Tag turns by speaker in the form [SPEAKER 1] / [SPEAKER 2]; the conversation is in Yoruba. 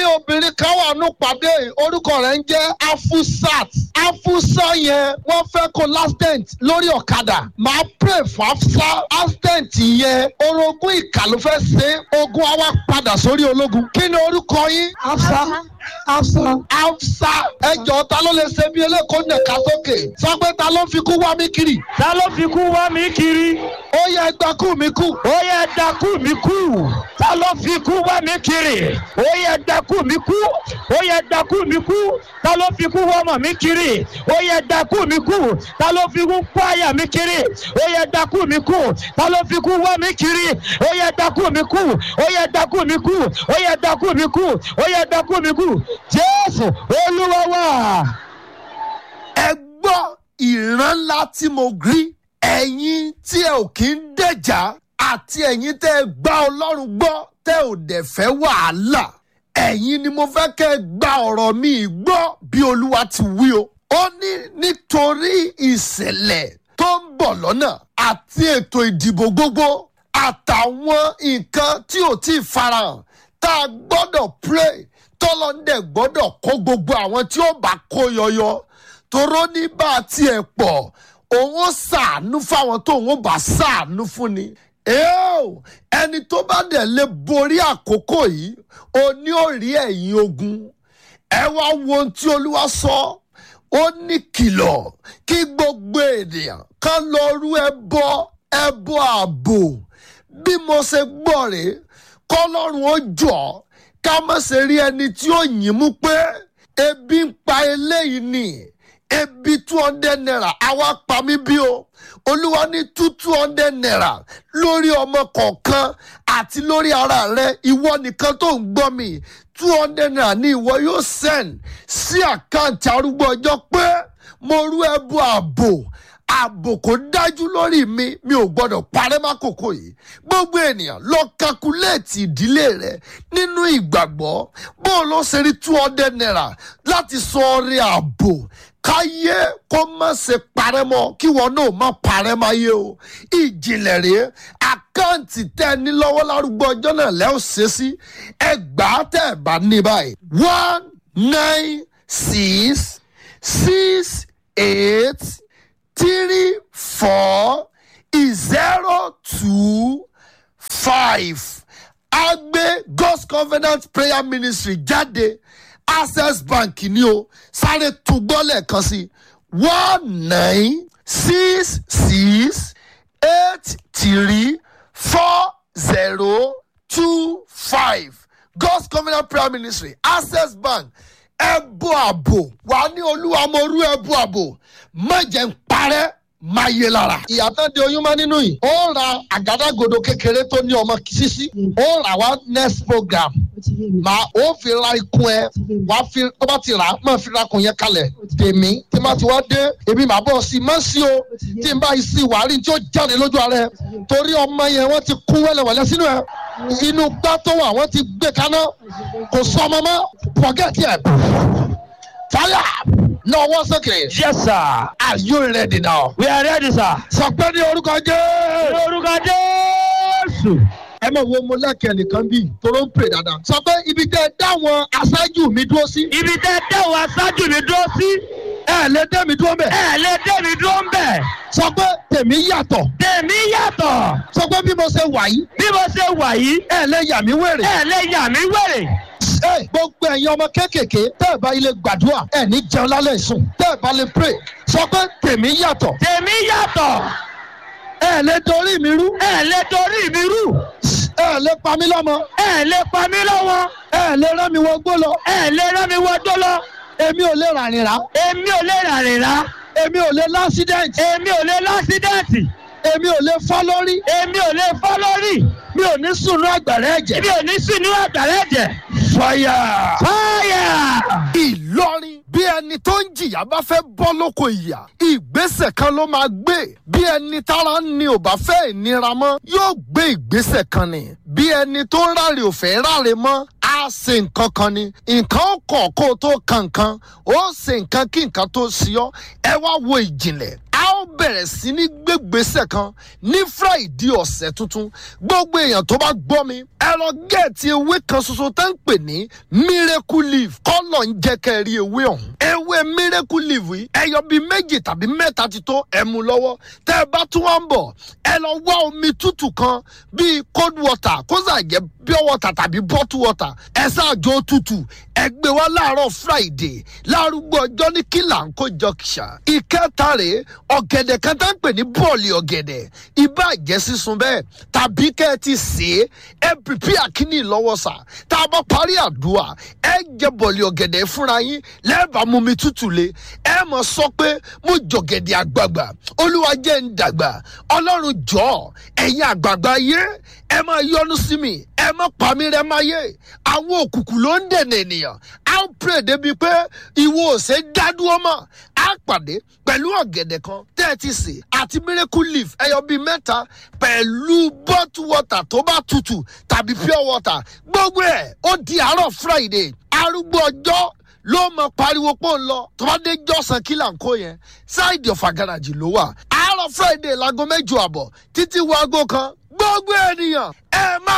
[SPEAKER 1] obìnrin kan wà nù pàdé yìí, orúkọ rẹ̀ ń jẹ́ afusat afusa yẹn wọ́n fẹ́ kó lastent lórí ọ̀kadà máa pray fún afusa lastent yẹn orogún ìkà ló fẹ́ ṣe ogun àwa padà sórí ológun kí ni orúkọ yín afsa afsa afsa ẹjọ ta ló lè ṣe bí eléko nẹka sókè sọ pé ta ló fi kú wá mi kiri
[SPEAKER 2] ta ló fi kú wá mi kiri
[SPEAKER 1] ó yẹ ẹgbẹ́ kú mi kú
[SPEAKER 2] ó yẹ dakú mi kú ta ló fi kú wá mi kiri ó yẹ dakú mi kú ó yẹ dakú mi kú ta ló fi kú wá mọ̀ mi kiri ó yẹ dakú mi kú ta ló fi kú kú àyà mi kiri ó yẹ dakú mi kú ta ló fi kú wá mi kiri ó yẹ dakú mi kú ó yẹ dakú mi kú ó yẹ dakú mi kú ó yẹ dakú mi kú jésù olúwa wá.
[SPEAKER 1] ẹ gbọ́ ìran ńlá tí mo rí ẹ̀yin tí ẹ ò kí ń dẹ̀jà àti ẹ̀yin tẹ́ ẹ gbá ọlọ́run gbọ́ tẹ́ ò dẹ̀ fẹ́ wàhálà ẹ̀yin ni mo fẹ́ kẹ́ ẹ gba ọ̀rọ̀ mi gbọ́ bí olúwa ti wí o. ó ní nítorí ìṣẹ̀lẹ̀ tó ń bọ̀ lọ́nà àti ètò ìdìbò gbogbo àtàwọn nǹkan tí ò tí ì farahàn tá a gbọ́dọ̀ pray tọ́lọ́ndẹ̀ gbọ́dọ̀ kó gbogbo àwọn tí ó bá kó yọyọ toró ní bá a tiẹ̀ pọ̀ òun ó ṣàánú fáwọn tó òun ó bá ṣàánú fún ni. Eo, ẹni tó bá dẹ̀ lè borí àkókò yìí ó ní ó rí ẹ̀yìn ogun ẹ wá wo ohun tí olúwa sọ ó ní kìlọ̀ kí gbogbo ènìyàn kan lọ rú ẹbọ ẹbọ ààbò bí mo ṣe gbọ́ rèé kọ́lọ́run ó jọ ká má ṣe rí ẹni tí ó yìn mú pé ebi ń pa eléyìí ni ebi two hundred naira àwa pa mí bí o olúwa ní two two hundred naira lórí ọmọ kọ̀ọ̀kan àti lórí ara rẹ ìwọ nìkan tó ń gbọ́ mi two hundred naira ni ìwọ yóò send sí àkáǹtì arúgbó ọjọ́ pé mo rú ẹbú ààbò ààbò kò dájú lórí mi mi ò gbọdọ̀ parẹ́ mákòókò yìí gbogbo ènìyàn lọ kakuléètì ìdílé rẹ nínú ìgbàgbọ́ bó o lọ ṣe rí two hundred naira láti sọ ọrẹ ààbò káyé kó má ṣe parẹ́ mọ́ kí wọn náà má parẹ́ máyé o ìjìnlẹ̀ rèé àkáǹtì tẹ́ ẹ ní lọ́wọ́ lárúgbó ọjọ́ náà lẹ́ ò ṣe sí ẹgbàá tẹ́ ẹ bá ní báyìí one nine six six eight three four zero two five agbe god's covenant prayer ministry jáde access bank ni o sáré túgbọ́ lẹ́ẹ̀kan sí one nine six six eight three four zero two five god's covenant prayer ministry access bank ẹbú àbò wà ní olúwa mo rú ẹbú àbò má jẹ́ ń parẹ́ máa yé lára. ìyàtọ̀ di oyún mọ́ nínú yìí. ó ra àgádágodo kékeré tó ní ọmọ sísí. ó rà wá next program. màá ó fi ra ikùn ẹ wá fi tó bá ti rà á máa fi ra ikùn yẹn kalẹ̀ tèmi tí má ti wá dé èmi màá bọ̀ sí i má sí o tí n bá yìí sí wàá rí tí ó jáde lójú ara ẹ torí ọmọ yẹn wọ́n ti kún wẹ́lẹ̀wẹ́lẹ̀ sínú ẹ inú gbá tó wà wọ́n ti gbé kaná kò sọ ọmọ mọ́ pọ̀gẹ́tì ẹ̀ fire lọ́wọ́ sókè.
[SPEAKER 2] yes sir
[SPEAKER 1] Are you ready now?
[SPEAKER 2] we are ready sir.
[SPEAKER 1] Sọ pé ní orúkọ Jésù.
[SPEAKER 2] lórúkọ jésù.
[SPEAKER 1] Ẹ mọ̀ wo mo lẹ́kẹ̀ẹ́ nìkan bíi toró ń pè dáadáa. Sọ pé ibi tẹ́ ẹ dáwọn aṣáájú mi dúró sí.
[SPEAKER 2] ibi tẹ́ dẹ́wọ̀ aṣáájú mi dúró sí.
[SPEAKER 1] Ẹ lè dé mi dúró mẹ́.
[SPEAKER 2] ẹ lè dé mi dúró ń bẹ̀.
[SPEAKER 1] Sọ pé tèmi yàtọ̀.
[SPEAKER 2] tèmi yàtọ̀.
[SPEAKER 1] Sọ pé bí mo ṣe wà yìí.
[SPEAKER 2] bí mo ṣe wà yìí.
[SPEAKER 1] Ẹ lè yà mí wèrè.
[SPEAKER 2] ẹ lè yà mí wèrè.
[SPEAKER 1] Ẹ gbogbo ẹ̀yin ọmọ kéékèèké tẹ́ ẹ bá ilé gbàdúrà ẹ ní jẹun lálẹ́ ìsùn. Tẹ́ ẹ bá lè pray. Sọ pé tèmi yàtọ̀.
[SPEAKER 2] tèmi yàtọ̀.
[SPEAKER 1] Ẹ lè dorí mi rú.
[SPEAKER 2] ẹ lè torí mi rú.
[SPEAKER 1] Ẹ lè pa mí lọ́mọ.
[SPEAKER 2] ẹ lè pa mí lọ́wọ́.
[SPEAKER 1] Ẹ lè rán mi wọgbó lọ.
[SPEAKER 2] ẹ lè rán mi wọdó lọ.
[SPEAKER 1] Èmi ò lè ràrìn rà.
[SPEAKER 2] èmi ò lè ràrìn rà.
[SPEAKER 1] Èmi ò lè lásídẹ̀ǹtì.
[SPEAKER 2] èmi ò lè lásídẹ̀ǹtì.
[SPEAKER 1] Èmi ò lè fọ́ lórí.
[SPEAKER 2] èmi ò lè fọ́ lórí.
[SPEAKER 1] Mi ò ní sùnú àgbàrá ẹ̀jẹ̀.
[SPEAKER 2] èmi ò ní sùn ní àgbàrá ẹ̀jẹ̀.
[SPEAKER 1] Fire.
[SPEAKER 2] fáyà.
[SPEAKER 1] Ìlọrin bí ẹni tó ń jìyà bá fẹ́ bọ́ lóko ìyà ìgbésẹ̀ kan ló máa gbé bí ẹni tára ń ni ò bá fẹ́ ìnira mọ́ yóò gbé ìgbésẹ̀ kan ni bí ẹni tó ń ráre ò fẹ́ ráre mọ́ á ṣe nǹkan kan ni nǹkan ó kọ̀ kó o tó kan nǹkan ó ṣe nǹkan kí nǹkan tó ṣe ọ́ ẹ wá wo ìjìnlẹ̀ a ó ó bẹ̀rẹ̀ sí ní gbégbèsè kan ní friday ọ̀sẹ̀ tuntun gbogbo èèyàn tó bá gbọ́ mi ẹ lọ gẹ̀ẹ́tì ewé kan ṣoṣo tó ń pè ní miracle leaf kọ́lọ̀ ń jẹ́ kẹ́ ẹ rí ewé ọ̀hún ewé miracle leaf yìí ẹyọ bíi méjì tàbí mẹ́ta ti tó ẹ mú lọ́wọ́ tẹ́ ẹ bá tún wá ń bọ̀ ẹ lọ wá omi tútù kan bíi cold water kó sà jẹ́ pure water tàbí bottle water ẹ ṣáàjò tútù ẹ gbé wá láàárọ̀ friday lárúgbó ọjọ́ ní kílàńkó junction ìkẹta rèé ọ̀gẹ̀dẹ̀ kan tá ń pè ní bọ́ọ̀lì ọ̀gẹ̀dẹ̀ ibà jẹ́ sísun bẹ́ẹ̀ tàbí kẹ́ ẹ ti sè é ẹ pìpì àkíní lọ́wọ́ sà tá a bá parí àdúrà ẹ jẹ bọ́ọ̀lì ọ̀gẹ̀dẹ̀ fúnra yín lẹ́ẹ̀bà mú mi tútù le ẹ mọ̀ sọ pé mo jọ̀gẹ̀dẹ̀ àgbààgbà olúwa jẹ́ ń dàgbà ọlọ́run jọ̀ọ́ ẹ̀yin àgbààgbà yé ẹ máa yọnu sí mi ẹ má pa mí rẹ máa yé àwọn òkùnkùn ló ń dènà ènìyàn á ń pè débi pé ìwọ òsè dádúró mọ́ á pàdé pẹ̀lú ọ̀gẹ̀dẹ̀ kan tẹ́ẹ̀tì sè àti miracle leaf ẹyọ bíi mẹ́ta pẹ̀lú bottle water tó bá tutù tàbí pure water gbogbo ẹ̀ ó di àárọ̀ friday arúgbó ọjọ́ ló mọ pariwo pọ̀ ń lọ tó bá dé jọ́sàn kí là ń kó yẹn ṣáìdì ọ̀fà garaajì ló wà àárọ̀ friday láago mẹ́jọ àbọ̀ títí wo aago kan gbogbo ènìyàn ẹ má